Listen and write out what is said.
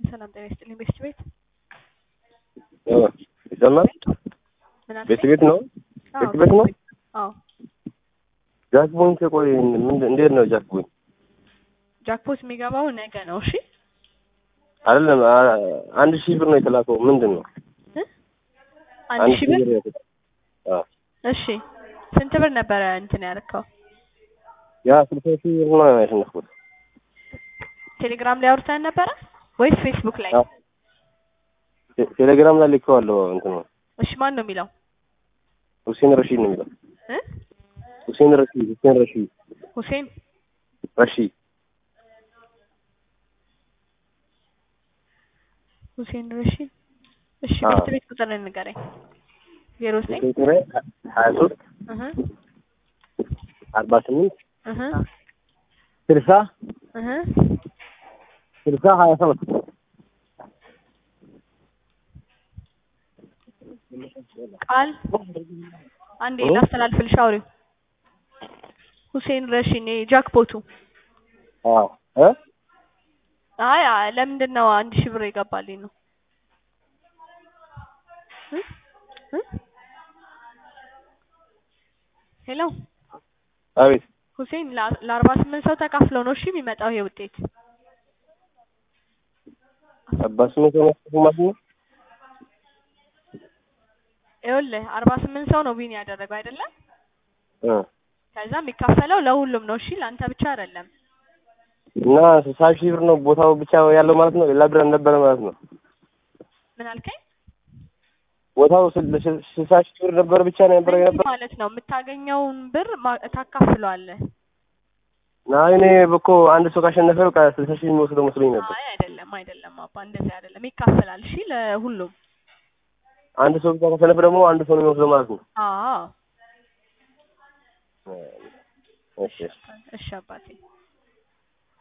ሰላም ጤና ይስጥልኝ። ቤስት ቤት ይሰማል? ምን አልከኝ? ቤት ቤት ነው? አዎ፣ ቤት ቤት ነው? አዎ ጃክቦይንት ቆይ ምን- እንዴት ነው ጃክቦይንት? ጃክፖት የሚገባው ነገ ነው። እሺ አይደለም አ- አንድ ሺህ ብር ነው የተላከው። ምንድን ነው እ? አንድ ሺህ ብር ነው የተላከው። አዎ እሺ ስንት ብር ነበረ እንትን ያደረከው? ያ ስልሳ ሺህ ብር ነው ያሸነፍኩት። ቴሌግራም ላይ አውርተን ነበረ ወይስ ፌስቡክ ላይ? አዎ። ቴ- ቴሌግራም ላይ ልኬዋለሁ። እንትን ነው እሺ ማን ነው የሚለው? ሁሴን ረሺድ ነው የሚለው። እ? ሁሴን ረሺድ ሁሴን ረሺድ ሁሴን ረሺድ ሁሴን ረሺድ። እሺ አዎ። ቤስት ቤት ቁጥር ንገረኝ። ዜሮ ዘጠኝ ቁጥሬ ሀያ ሶስት እህ አርባ ስምንት እህ ስልሳ እህ ስልሳ ሀያ ሰባት ቃል አንዴ እ? ላስተላልፍልሽ አውሪው። ሁሴን ረሺድ ጃክፖቱ አዎ እ አይ አይ፣ ለምንድን ነው አንድ ሺህ ብር የገባልኝ ነው? እ? እ? ሄሎ አቤት ሁሴን ለ- ለአርባ ስምንት ሰው ተካፍለው ነው እሺ የሚመጣው ይሄ ውጤት። አባ ስምንት ነው ማለት ነው። ይኸውልህ አርባ ስምንት ሰው ነው ዊን ያደረገው አይደለም? እ ከዛ የሚካፈለው ለሁሉም ነው እሺ፣ ለአንተ ብቻ አይደለም። እና ስልሳ ሺህ ብር ነው ቦታው ብቻ ያለው ማለት ነው። ሌላ ብር አልነበረ ማለት ነው። ምን አልከኝ? ቦታው ስል- ስል- ስልሳ ሺህ ብር ነበር ብቻ ነው የነበረው እንዲህ የነበረ ማለት ነው የምታገኘውን ብር ማ- ታካፍለዋለህ። እና እኔ እኮ አንድ ሰው ካሸነፈ በቃ ስልሳ ሺህ የሚወስደው መስሎኝ ነበር። አይ አይደለም አይደለም አባ እንደዚህ አይደለም፣ ይካፈላል። እሺ ለሁሉም። አንድ ሰው ብቻ ካሸነፈ ደግሞ አንድ ሰው ነው የሚወስደው ማለት ነው። አዎ እሺ እሺ አባቴ